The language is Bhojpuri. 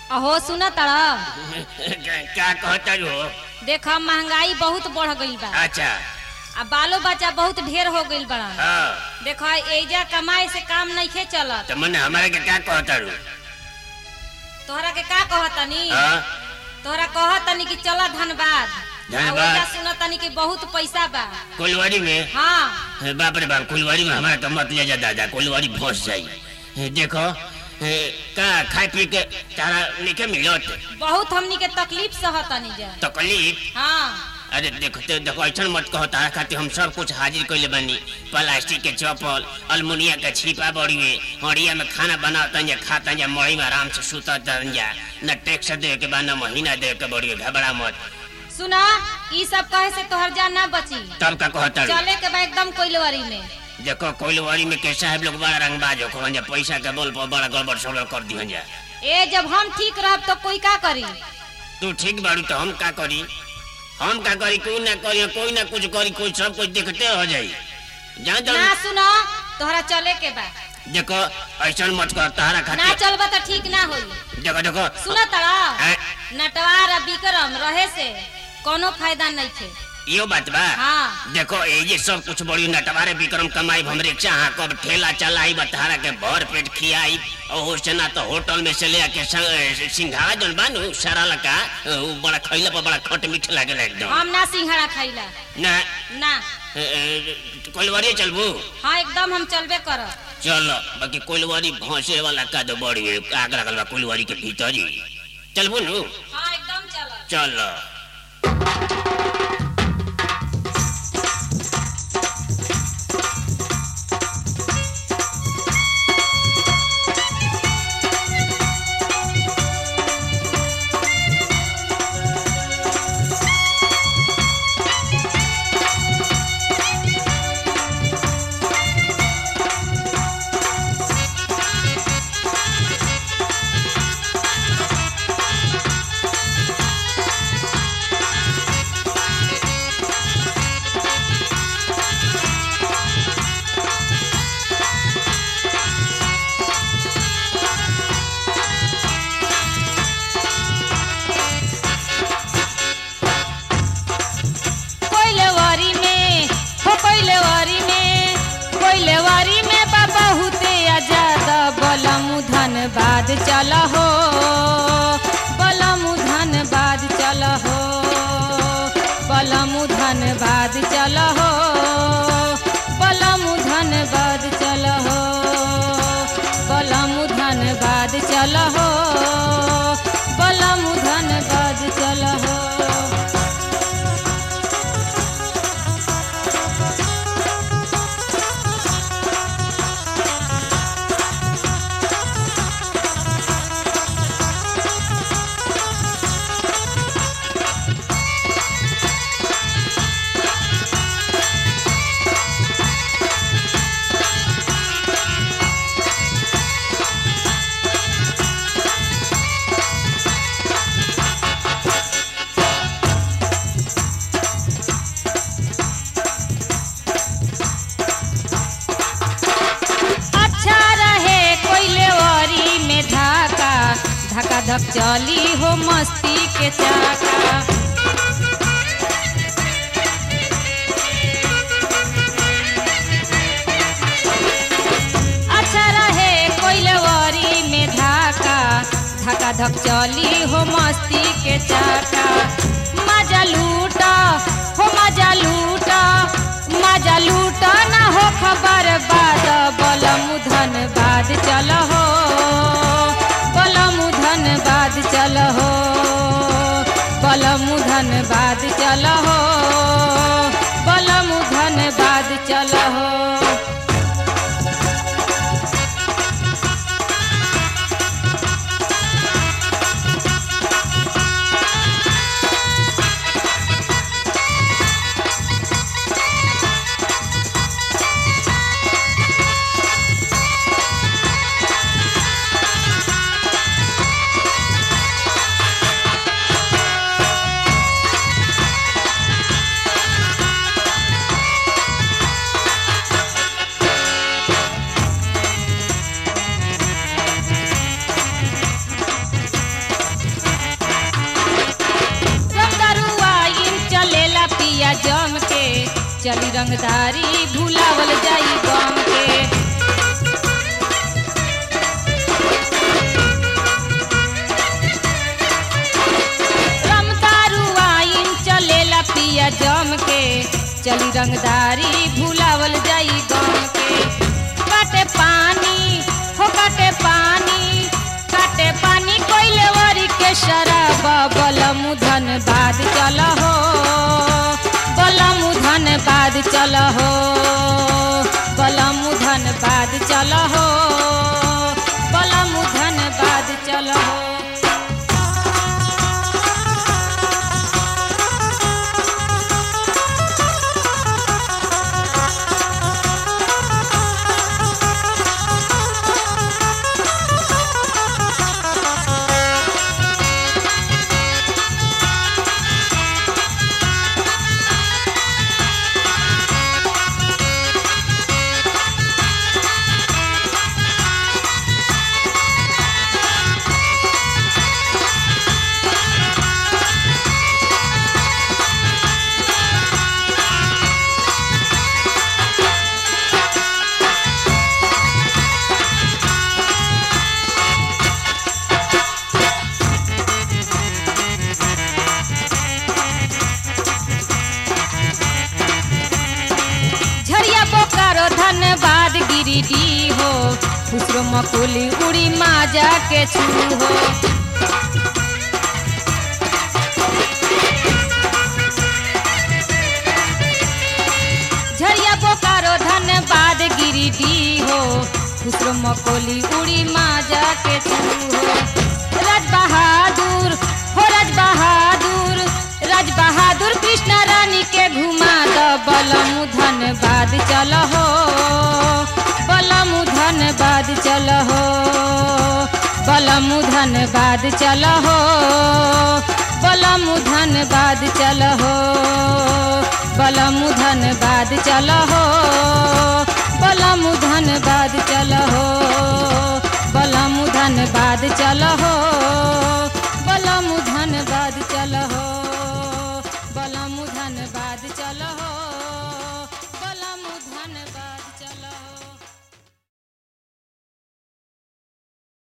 अहो सुन तड़ा क्या कहता हो देख महंगाई बहुत बढ़ गईल बा अच्छा आ बालो बच्चा बहुत ढेर हो गईल बड़ा हाँ देख एजा कमाई से काम नइखे चलत तो मने हमारे के क्या कहता हो तोहरा के का कहतनी हाँ तोहरा कहतनी कि चल धनबाद धनबाद। सुनतनी कि बहुत पैसा बा कुलवाड़ी में हाँ हे, बाप रे बाप कुलवाड़ी में हमारा तो मत ले जा दादा कुलवाड़ी फंस जाई हे, देखो हे, का खाए पी के तारा निके मिलत बहुत हमनी के तकलीफ सहतनी जा तकलीफ हाँ अरे देखो तो देखो ऐसा मत कहो तारा खातिर हम सब कुछ हाजिर कैले बानी प्लास्टिक के चप्पल अलमुनिया के छिपा बड़ी में हड़िया में खाना बनाता जा खाता जा मड़ी में आराम से सुता जा न टैक्स दे के बा न महीना दे के बड़ी घबरा मत सुना ई सब कहे से तोहर जान ना बची तब का कहता चले के बा एकदम कोइलवारी में देखो कोइलवाड़ी में के साहब लोग बड़ा रंगबाज हो कहन जा पैसा के बोल पर बड़ा गड़बड़ सड़बड़ कर दिहन जा ए जब हम ठीक रहब तो कोई का करी तू ठीक बाड़ू तो हम का करी हम का करी कोई ना करी कोई ना कुछ करी कोई सब कुछ देखते हो जाई जान ना जान सुनो तोहरा चले के बा देखो ऐसा मत कर तारा ना खातिर चलबा तो ठीक ना होई देखो देखो सुना तड़ा हैं? नटवार आ विक्रम रहे से कोनो फायदा नहीं थे यो बात बा हाँ देखो ये ये सब कुछ बड़ी नटवारे विक्रम कमाई हम रिक्शा हाँ कब ठेला चलाई बतहारा के भर पेट खियाई और से ना तो होटल में से ले आके संग- सिंघाड़ा जन बानू सारा लका वो बड़ा खैला पर बड़ा खट मीठ लागेला एकदम हम ना सिंघाड़ा खाइला ना ना कोलवारी चलबू हाँ एकदम हम चलबे करब चलो बाकी कोलवारी भौसे वाला का तो बड़ी है, आग लगल बा कोलवारी के भीतर ही चलबू नु हाँ एकदम चलब चलो कोइलवारी में हो कोइलवारी में कोइलवारी में बा बहुते आजाद बलमु धनबाद चल हो बलमु धनबाद चल हो बलमु धनबाद चल हो बलमु धनबाद चल हो बलमु धनबाद चल हो बलमु धनबाद चल हो अच्छा रहे कोइलेवरी में धाका धका धक चली हो मस्ती के चाका अच्छा रहे कोइलेवरी में धाका धका धक चली हो मस्ती के चाका मजा लूटा हो मजा लूटा मजा लूटा ना हो खबर बाद बलमु धनबाद चल हो बलमु धनबाद चल हो बलमु धनबाद चल हो बलमु धनबाद चल हो रंगदारी भुलावल जाई गम के रमदारू आइन चलेला पिया जम के चली रंगदारी भुलावल जाई गम के काटे पानी हो काटे पानी काटे पानी कोइले वरी के शराब बलम धन बाद चल हो बलम धन बाद चल हो बलम धन बाद चल हो बलम धन बाद चल हो झरिया बोकारो धनबाद गिरिडी हो खुसरो मकुली उड़ी माजा के छू हो झरिया बोकारो धनबाद गिरिडी हो खुसरो मकोली उड़ी माजा के छू हो राज बहादुर हो राज बहादुर राज बहादुर कृष्णा रानी के घुमा द बलम धनबाद चल हो बलम धनबाद चल हो बलम धनबाद चल हो बलम धनबाद चल हो बलम धनबाद चल हो बलम धनबाद चल हो बलम धनबाद चल हो